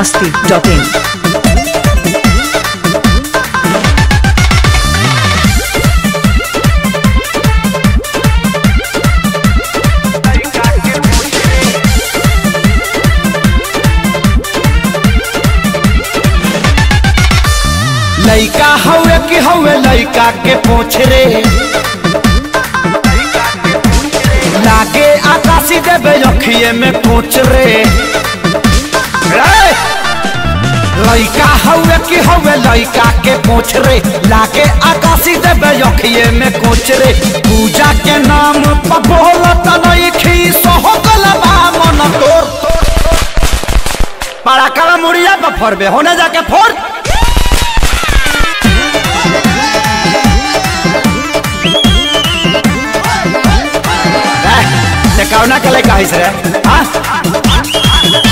masti.in. लइका हवे कि हवे लइका के पूछ रे लागे आकाशी देवे अखिए में पूछ रे रे! लइका हवे कि हवे लइका के पूछ रे लागे आकाशी देवे अखिए में पूछ रे पूजा के नाम पर बोलत नइखी सोहगल बा मन तोर पड़ा कला मुड़िया पर फोड़बे होने जाके फोड़ ते कौना के लेके आइस रे हाँ?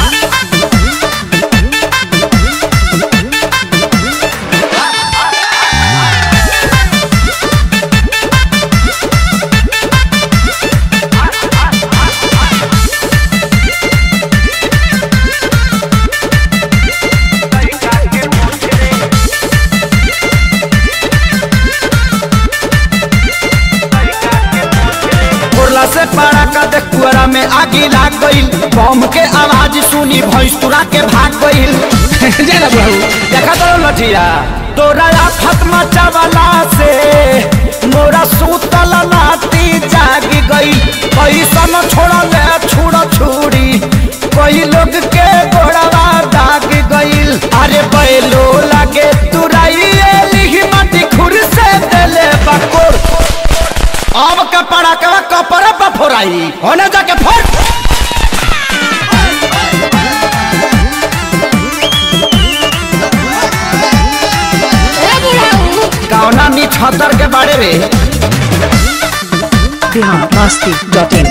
उड़ला से पारा का देख कुआरा में आगी लाग गईल बम के आवाज सुनी भैंस तुरा के भाग गईल जाना बहू देखा तो लठिया तोरा आफत मचावला से मोरा सूतल नाती जागी गई कैसन छोड़ले छुड़ छुड़ी कई लोग के गोड़वा दाग गईल अरे बैलो लागे तुराई लिही माटी खुर से देले बकोर अब के पड़ा के कपड़ा पर फोराई होने जाके फोड़ कौना नी छतर के बारे में Bihar masti.in.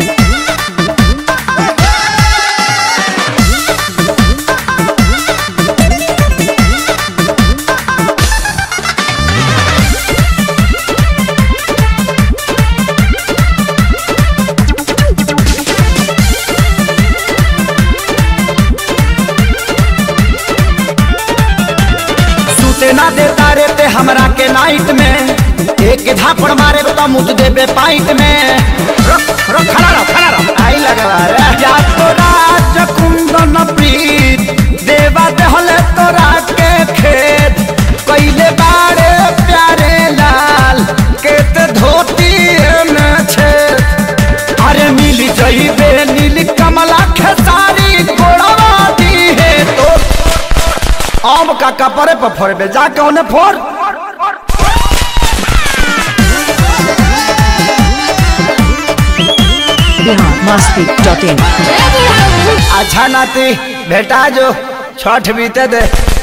सूते ना देता रे ते हमरा के नाइट में एक झापड़ मारे तो मुझ देबे पाइट में रुक रुक खड़ा रहो खड़ा रहो आई लगवा रे या तो राज कुंदन प्रीत देवा देहले तोरा के खेत कइले बारे प्यारे लाल के ते धोती में छे अरे मिल जइबे नील कमला खेसारी गोड़वा दी है तो आम का कपड़े पर फोड़बे जाके उन्हें फोड़ Bihar masti.in. अच्छा नाती बेटा जो छठ बीते दे